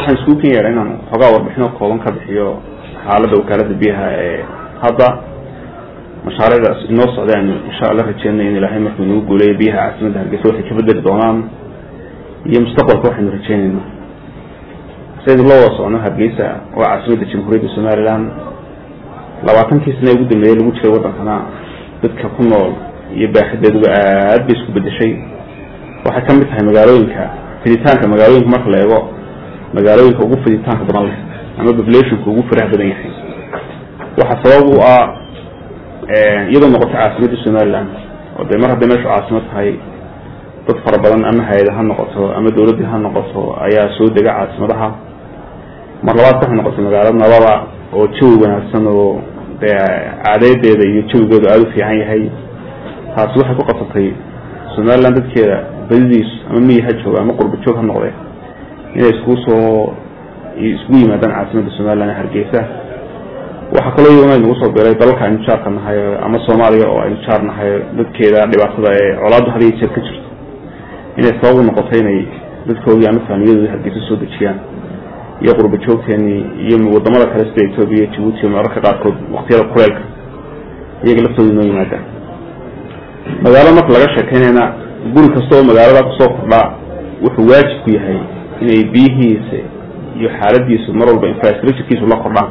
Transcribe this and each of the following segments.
waxaan iskugu ken yeedha inaan xoogaa warbixino kooban ka bixiyo xaaladda wakaalada biyaha ee hadda mashaariicdaas inoo socdaan insha alla rajeynay in ilaahay markuu inagu guuleeyo biyaha caasimadda hargeysa waxay ka bedeli doonaan iyo mustaqbalka waxaynu rajeynayna saynu la wada socno hargeysa waa caasimadda jamhuuriyadda somaliland labaatankii sana ugu dambeeyey lagu jiray waddankana dadka ku nool iyo baaxideeduba aad bay isku bedeshay waxay ka mid tahay magaalooyinka fiditaanka magaalooyinka marka la eego magaalooyinka ugu fiditaanka badan leh ama populationka ugu faraha badan yahay waxa sabab u ah iyadoo noqotay caasimadda somaliland oo dee mar hadday meeshu caasimad tahay dad fara badan ama hay-ada ha noqoto ama dawladdii ha noqoto ayaa soo dega caasimadaha mar labaad waxay noqotay magaalo nabada oo jawi wanaagsan oo dee caadeedeeda iyo jawigeedu aada u fiican yahay taasi waxay ku qabsatay somaliland dadkeeda badidiisu ama miyi ha jooga ama qurba joog ha noqde inay iskugu soo iskugu yimaadaan caasimadda somaliland ee hargeysa waxaa kaloo iyaduna nagu soo biray dalalka aynu jaarka nahay ama soomaaliya oo aynu jaar nahay dadkeeda dhibaatada ee colaaddu had iyo jeer ka jirto inay sabab u noqotay inay dadkoodii ama faamiyadooda hargeysa soo dejiyaan iyo qurba joogteenii iyo wadamada kale sida etoobiya iyo jabuuti mararka qaarkood waktiyada kuleelka iyaga laftooda inoo yimaadaan magaalo marka laga sheekeynayna guri kasta oo magaalada kusoo kordhaa wuxuu waajib ku yahay inay biyihiisa iyo xaaladiisu mar walba infrastructurekiisu la kordhaan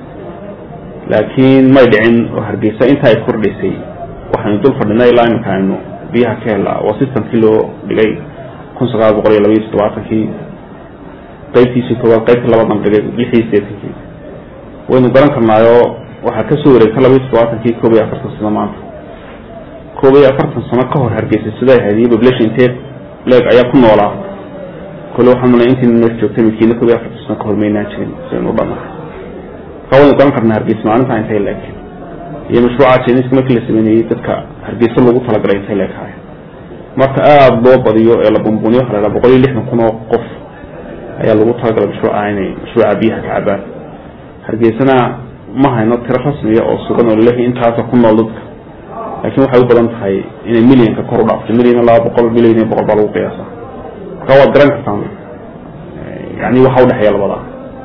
laakiin may dhicin oo hargeysa inta ay kordhaysay waxaynu dul fadhinay ilaa iminka aynu biyaha ka helaa waa systemkii loo dhigay kun sagaal boqol iyo labaiyo toddobaatankii qaybtiisii koowaad qaybtii labadan dhigay lix iyo sideetankii waynu garan karnaayoo waxaa kasoo wareegta labaiyo toddobaatankii koob iyo afartan sano maanta koob iyo afartan sano ka hor hargeysa siday ahayd iyo population intee leeg ayaa ku noolaa kole waxaan malay intiina meesha joogtay midkiina koob iyo afartan sano ka hor maynaan jirin sidaynu u dhannahay marka waynu garan karnaa hargeysa maalinta intay leeg iyo mashruuca jeniska markii la sameynayey dadka hargeysa loogu talagalay intay leeghaay marka aada loo badiyo ee la bumbuniyo waxa la haha boqol iyo lixdan kun oo qof ayaa lagu talagalay mashruuca inay mashruuca biyaha ka cabaan hargeysana ma hayno tiro rasmiya oo sugan oo laleeyahay intaasa ku nool dadka laakiin waxay u badan tahay inay millionka kor u dhaafto million laba boqol million iyo boqol baa lagu qiyaasa marka waad garan kartaan yani waxa udhexeeya labada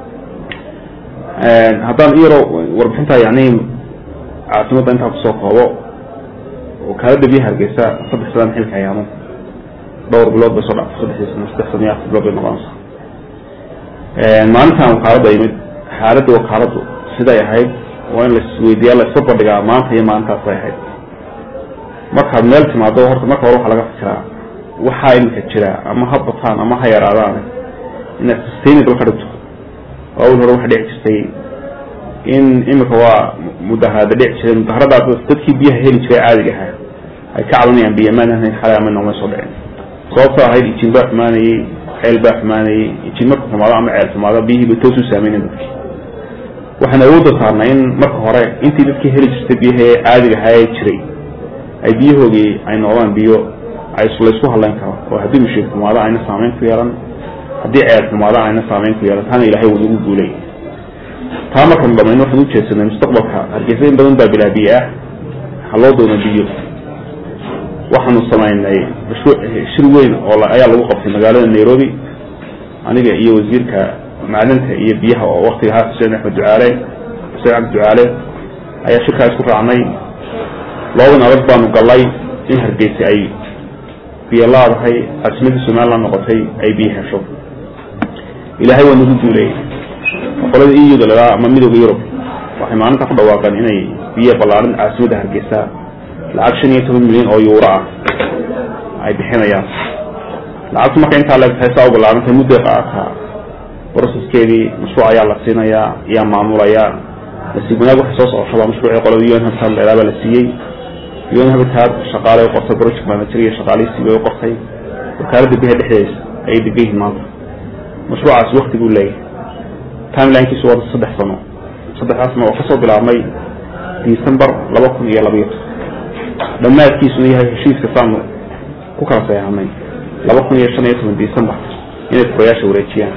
haddaan iyaro warbixinta yani caasimadda intaa kusoo koobo wakaalada biyaha hargeysa saddex sadaan xilka ayaamo dhowr bilood bay soo dhactay saddexdii sano saddex sano iyo afar bilood bay noqonaysaa maalintan wakaaladda yimid xaaladda wakaaladdu siday ahayd waa in laisweydiiyaa la isba bandhigaa maanta iyo maalintaas bay ahayd markaad meel timaado horta marka hore waxaa laga fikiraa waxaa iminka jira ama ha bataan ama ha yaraadaan inaad sustainable ka dhigto awal hore waxa dhici jirtay in imika waa mudaharada dhici jiray mudaharadaas dadkii biyaha heli jiray caadiga ahaa ay ka cabanayaan biyo maan ahayn xalay ama noomay soo dhicin sababtoo ahayd ijin baa xumaanayey ceel baa xumaanayey ijin marka xumaado ama ceel xumaado biyihii bay toos u saameynen dadkii waxaan awoodda saarnay in marka hore intii dadkii heli jirtay biyaha ee caadiga ahaa ee jiray ay biyahoogii ay noqdaan biyo ay laysku hadlayn karo oo haddii mashiir xumaado ayna saameyn ku yeelan haddii ceel xumaado ayna saameyn ku yeelan taana ilahay wuu nagu guulay taa markanu dhamayn waxaan ujeedsanay mustaqbalka hargeysa in badan baa bilaa biyo ah ha loo doono biyo waxaanu samaynay mashruuc shir weyn oo ayaa lagu qabtay magaalada nairobi aniga iyo wasiirka macdinta iyo biyaha oo waktiga ahaa xuseen axmed ducaale xuseen cabdi ducaale ayaa shirkaa isku raacnay loodan adag baanu galay in hargeysa ay biyo laadahay caasimadii somaliland noqotay ay biyo hesho ilaahay waa nagu duuleeyey qolada euda lagaa ama midooda yurub waxay maalinta ku dhawaaqeen inay biyo ballaarin caasimadda hargeysa lacag shan iyo toban milyan oo yuuro ah ay bixinayaan lacagtu marka intaa leegtahay saa u ballaarantay mudday qaadataa broceskeedii mashruuc ayaa la siinayaa ayaa maamulaya nasiib wanaag waxay soo socoshaba mashruucii qolada un habitat leedaa baa la siiyey un habitat shaqaalay u qortay project manager iyo shaqaalihii bay u qortay wakaaladda biyaha dhexdeeda ayay degan yihiin maanta mashruucaasi wakti buu leeyahay timelinkiisu waa saddex sano saddexdaas sano oo kasoo bilaabmay december laba kun iyo labaiyo toban dhammaadkiisuna yahay heshiiska saanu ku kala sayaanay laba kun iyo shan iyo toban december inay furayaasha wareejiyaan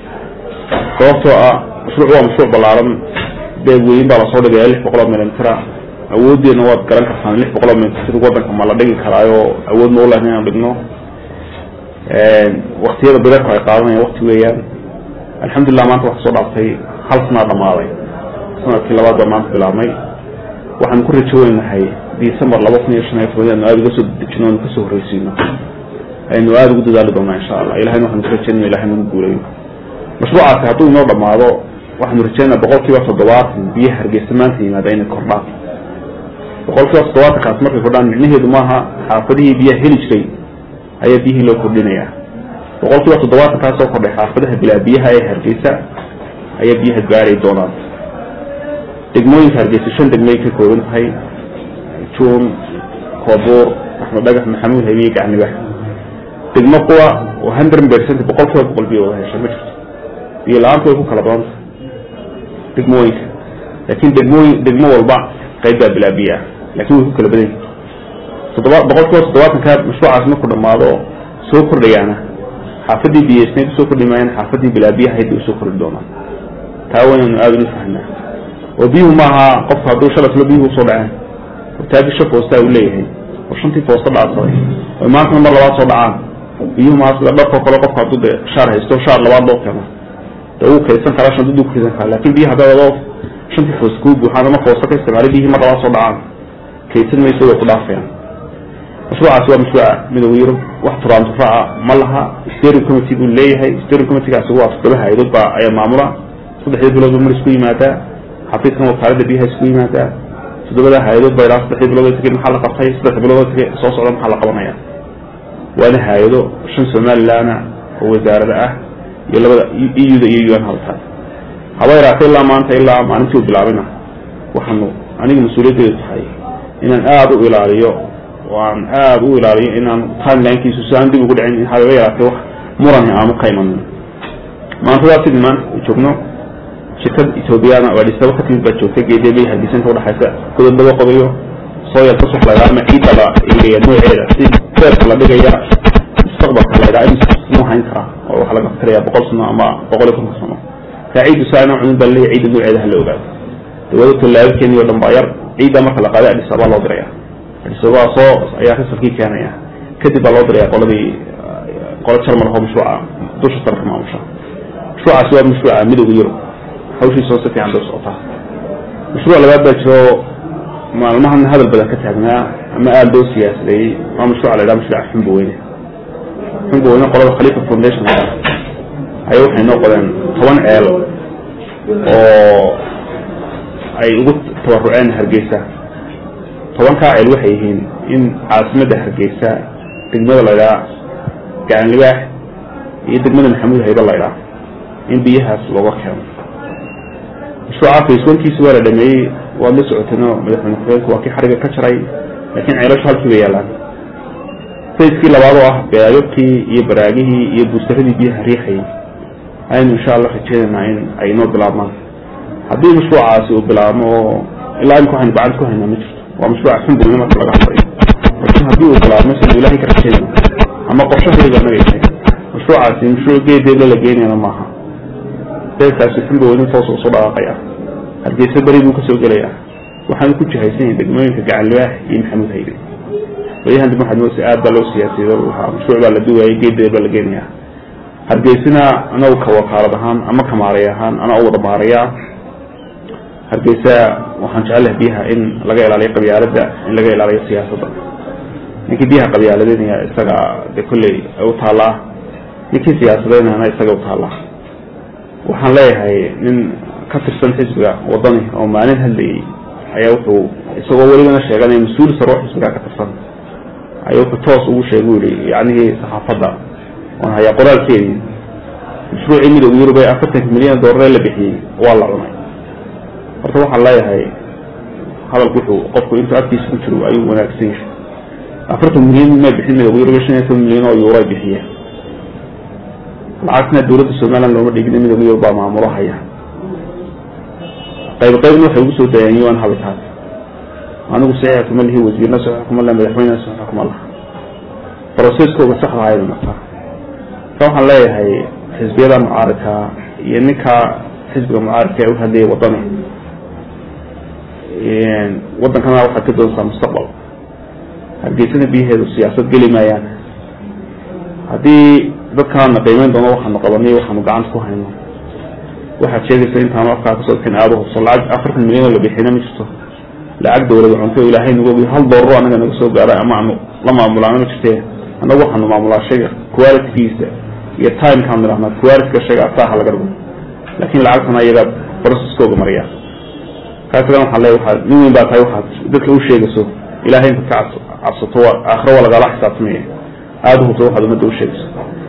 sababtoo ah mashruuc waa mashruuc ballaaran beeg weyn baa lasoo dhigaya lix boqol oo milmitira awooddeena waad garan kartaan lix boqol oo milimitir waddanka ma la dhigi karaayo awood ma ulahayn inaan dhigno waktiyada bireerku ay qaadanayaan wakti weeyaan alxamdulilah maanta waxa soo dhaaftay hal sanaa dhamaaday sanadkii labaad baa maanta bilaabmay waxaan ku rajo weynahay december laba kun iyo shan iyo toban anu aada uga soo dejino anu kasoo horreysiino aynu aada ugu dadaali doonaa insha allah ilahayna waxaanu ku rajeynaya ilahay nagu guuleeyo mashruucaasi hadduu inoo dhamaado waxaanu rajeynaa boqol kiiba toddobaatan biyaha hargeysa maanta yimaada inay kordhaan boqol kiiba toddobaatankaas markay kordhaan micnaheedu maaha xaafadihii biyaha heli jiray ayaa biyihii loo kordhinaya boqol kiiba toddobaatankaas oo kordhay xaafadaha bilaa biyaha ee hargeysa ayaa biyaha gaari doonaan degmooyinka hargeysa shan degmay ka kooban tahay juun koobuur axmed dhagax maxamuud habiye gacnibax degmo kuwa oo hundred percent boqol kiiba boqol biyo wada hesha ma jirto biyo la-aantu way ku kala badan tahay degmooyinka laakiin degmooyin degmo walba qayb baa bilaa biyo ah lakin way ku kala badan yihin toddoba boqol kiiba toddobaatanka mashruucaas markuu dhamaado soo kordhayaana xaafadii biyeysneyd usoo kordhi maayaan xaafadii bilaa biyaha hayd bay usoo kordhi doonaan taa waynaynu aada inu fahnaa oo biyuhu maaha qofku hadduu shalaslo biyuhu usoo dhaceen hortaagi shan foostaa uu leeyahay oo shantii foosta dhaadsaday oy maantana mar labaad soo dhacaan biyuhu maa sida dharkoo kale qofku hadduu de shaar haysto shaar labaad loo keeno de wuu kaydsan karaa shandaduu ku ridan karaa lakin biyaha haddaad adoo shantii foos kuu buuxaan ama foosta ka isticmaalay biyihii mar labaad soo dhacaan kaydsan mayso way ku dhaafayaan mashruucaasi waa mashruuca midooda yurub wax turaanturaaca ma laha steering committee buu leeyahay steering committeegaasi waa toddoba hay-adood baa ayaa maamula saddexdii bilood ba mar isku yimaadaa xafiiskan wakaalada biyaha isku yimaadaa toddobada hay-adood ba ilaa saddex bilood tagay maxaa la qabtay saddex bilood tagay soo socda maxaa la qabanaya waana hay-ado shan somalilandna oo wasaarada ah iyo labada e u da iyo un halta haba yaraatay ilaa maanta ilaa maalintii u bilaabayna waxaanu aniga mas-uuliyaddeedu tahay inaan aada u ilaaliyo oo aan aada u ilaaliyo inaan timelinkiisu si aan dib ugu dhicin hababa yaraatay wax murani aanu ka imanin maantadaa sidii maanta joogno shirkad ethoobiyaana oo adhisaba ka timid baa joogta geedebay hargeysanka udhexaysa godod laga qodayo sooyal kasux lagaa ama ciidda la eegaya nooceeda si beerka la dhigaya mustaqbalka laydhaa in noo hayn karaa oo waxaa laga fikiraya boqol sano ama boqol iyo konton sano kaa ciiddu saa inaan cunin baa leeyahy ciidda nooceeda hala ogaado dawladta laababkeeni o dhan baa yar ciidda marka la qaaday adhisaba loo diraya adhisaba soo ayaa risalkii keenaya kadib baa loo diraya qoladii qola jarmal oo mashruuca dusha sarka maamusha mashruucaasi waa mashruuca midooda yurub hawshiisa oo si fiican bay socotaa mashruuc labaad baa jiro maalmahan hadal badan ka taagnaa ama aada loo siyaasadeeyey waa mashruuca la ydhaha mashruuca xumba weyne xumba weyne qolada khalifa foundation la ayay waxay noo qodeen toban ceel oo ay ugu tabaruceen hargeysa tobankaa ceel waxay yihiin in caasimadda hargeysa degmada la ydhaha gacan libaax iyo degmada maxamuud hayba la ydhaha in biyahaas looga keeno mashruuca faceonkiisi waa la dhameeyey waad la socoteenoo madaxweyne ku-xigeenku waa kii xariga ka jaray laakiin ceelashu halkii bay yaalaan facekii labaad oo ah beaababkii iyo baraagihii iyo buustaradii biyaha riixayay ayaynu insha allah rajeynaynaa in ay inoo bilaabmaan haddii mashruucaasi uu bilaabmo oo ilaa imika waxaynu gacanta ku haynaa ma jirto waa mashruuca xumbuina marka laga hadlayo laakiin haddii uu bilaabmo siduu ilahay ka rajeynayno ama qorshahayga naga yahay mashruucaasi mashruuc geedeebla la geynayana maaha beerkaasi xumba weyne toos usoo dhaqaaqaya hargeysa beri buu kasoo gelayaa waxaanu ku jihaysan yahay degmooyinka gacan libaax iyo maxamuud haybe baryahan dib waxaad moodaysa aad baa loo siyaasiyey mashruuc baa la duwayay geedeed baa la geenayaa hargeysana anagu ka wakaalad ahaan ama ka maaray ahaan anaa u wada maarayaa hargeysa waxaan jecelahay biyaha in laga ilaaliyo qabyaaladda in laga ilaaliyo siyaasadda ninkii biyaha qabyaaladeynaya isaga de kolley u taallaa ninkii siyaasadeynana isaga u taallaa waxaan leeyahay nin ka tirsan xisbiga wadani oo maalin hadlayay ayaa wuxuu isagoo welibana sheeganaya mas-uul saro xisbiga ka tirsan ayaa wuxuu toos ugu sheegay u yihi yacnihii saxaafadda oon hayaa qoraalkeedii mashruucii midooda yurub ee afartanka milyan doolare la bixiyey waa la cunay horta waxaan leeyahay hadalku wuxuu qofku intuu afkiisa ku jiro ayuu wanaagsan yahay afartan milyan ma bixin midooda yurub shan iyo toban milyan oo yuuro bixiya lacagtna dawladda somaliland looma dhigin midooda yurub baa maamulo haya qayb qaybna waxay ugu soo daayeen un habitaas anigu saxiixa kuma lihi wasiirna saxiix kuma leh madaxweynena saxiix kuma laha broceskooga saxda aynu martaa ka waxaan leeyahay xisbiyada mucaaridka iyo ninka xisbiga mucaaridka ee u hadlayay wadani wadankana waxaad ka doontaa mustaqbal hargeysana biyaheedu siyaasad geli maayaan haddii dadkaana qiimeyn doono waxaanu qabanay waxaanu gacanta ku hayno waxaad sheegaysa intaan afkaa kasoo bixin aada hubso lacag afartan milyan oo la bixina ma jirto lacag dawlada cunto ilaahay nagu ogiy hal doorro anaga naga soo gaara ama aanu la maamulaana ma jirte annagu waxaanu maamulaa shayga qualitygiisa iyo timekaan nidhahnaa qualityga shayga ataaha laga dhigo laakin lacagtana iyaga processkooga mariya kaasgan waxaa le waaad nin weyn baa tahay waxaad dadka u sheegayso ilahay intaad ka cabsato aakhiro waa lagaala xisaabtamaya aada hubto waxaad ummadda u sheegayso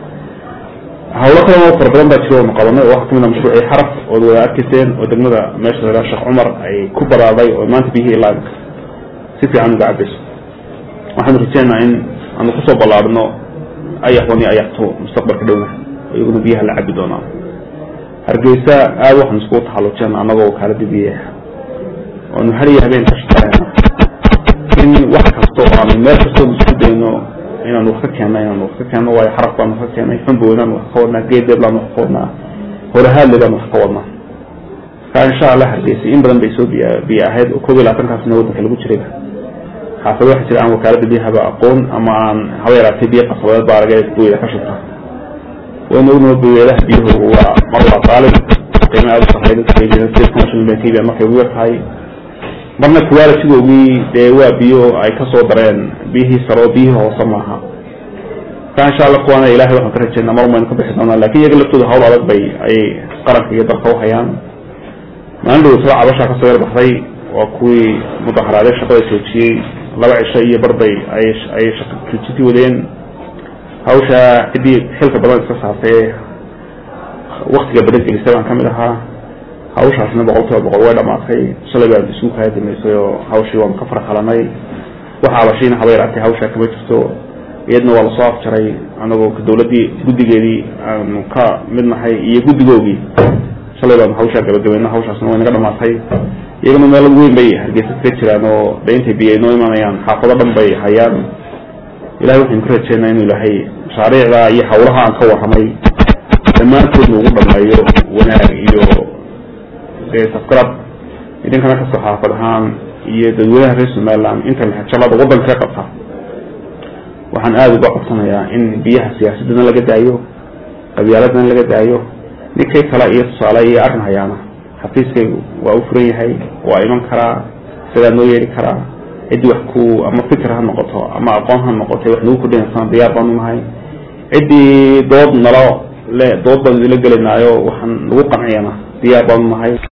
hawlo kalena oo fara badan baa jiro oonu qabanay oo waxaa kamid a mashruucii xaraf ood wada arkayseen oo degmada meesha la sheekh cumar ay ku baraaday oo maanta biyihii ilaaminka si fiican uga cabayso waxaanu rajeynaa in aanu kusoo ballaarino ayaxwani ayaxto mustaqbalka dhowna iyaguna biyaha la cabi doonaa hargeysa aada waxaanu iskugu taxallujeen annagoo wakaalada biyaha oonu hariya habeen ka shaqeena in wax kasta oo aanu meel kastoonu isku dayno inaanu wax ka keenna inaanu wax ka keenno waayo xaraf baanu wax ka keennay xunboodaan wax ka wadnaa geedeeb baanu wax ka wadnaa horahaadle baanu wax ka wadnaa marka insha allah hargeysa in badan bay soo biya biyo ahayd oo koob iyo labaatankaasna waddanka lagu jirayba xaafado waxa jira aan wakaalada biyahaba aqoon ama aan haba yaraatay biyo qasabeed baa laga buyada ka shubta wayna ognaho buyadaha biyuhu waa mar waa qaalib qiima aada u sarreeya dadka kaybiyan state commission bay kaybiyan markay ugu yar tahay marna qualitygoogii dee waa biyo ay kasoo dareen biyihii sare oo biyihii hoose maaha marka insha allah kuwaana ilahay waxaan ka rajeynaa mar maynu ka bixi doonaa lakin iyaga laftooda hawl adag bay ayay qaranka iyo dalka uhayaan maalin dhow soo cabashaa kasoo yar baxday waa kuwii mudaharaaday shaqada joojiyey laba cisho iyo barbay ay ay shaqa joojintii wadeen hawsha ciddii xilka badan iska saartay waktiga badan gelisay baan kamid ahaa hawshaasna boqol kiiba boqol way dhamaatay shalay baan isugu kaya damaysay oo hawshii waanu ka farxalanay waxa abashiina haba yaraatay hawshaa kama jirto iyadna waa lasoo afjaray anagoo dawladdii guddigeedii aanu ka mid nahay iyo guddigoogii shalay baanu hawshaa gabagabayna hawshaasna way naga dhamaatay iyagana meel weyn bay hargeysa kaga jiraan oo de intay biyo inoo imanayaan xaafado dhan bay hayaan ilahay waxaynu ka rajeynaa inuu ilaahay mashaariicda iyo hawlaha aan ka warramay dhammaantoodna ugu dhameeyo wanaag iyo dee safgarad idinkana kasoo xaafad ahaan iyo dadweynaha reer somaliland inta laxajalada waddanka ka qabta waxaan aada uga codsanayaa in biyaha siyaasadana laga daayo qabyaaladana laga daayo ninkay kale iyo tusaale iyo arrin hayaana xafiiskaygu waa u furan yahay waa iman karaa isagaa noo yeeri karaa ciddii wax ku ama fikir ha noqoto ama aqoon ha noqotay wax nagu kordhinaysaan diyaar baanu nahay ciddii dood nalo le dood baanu idila gelaynaayo waxaan nagu qanciyana diyaar baanu nahay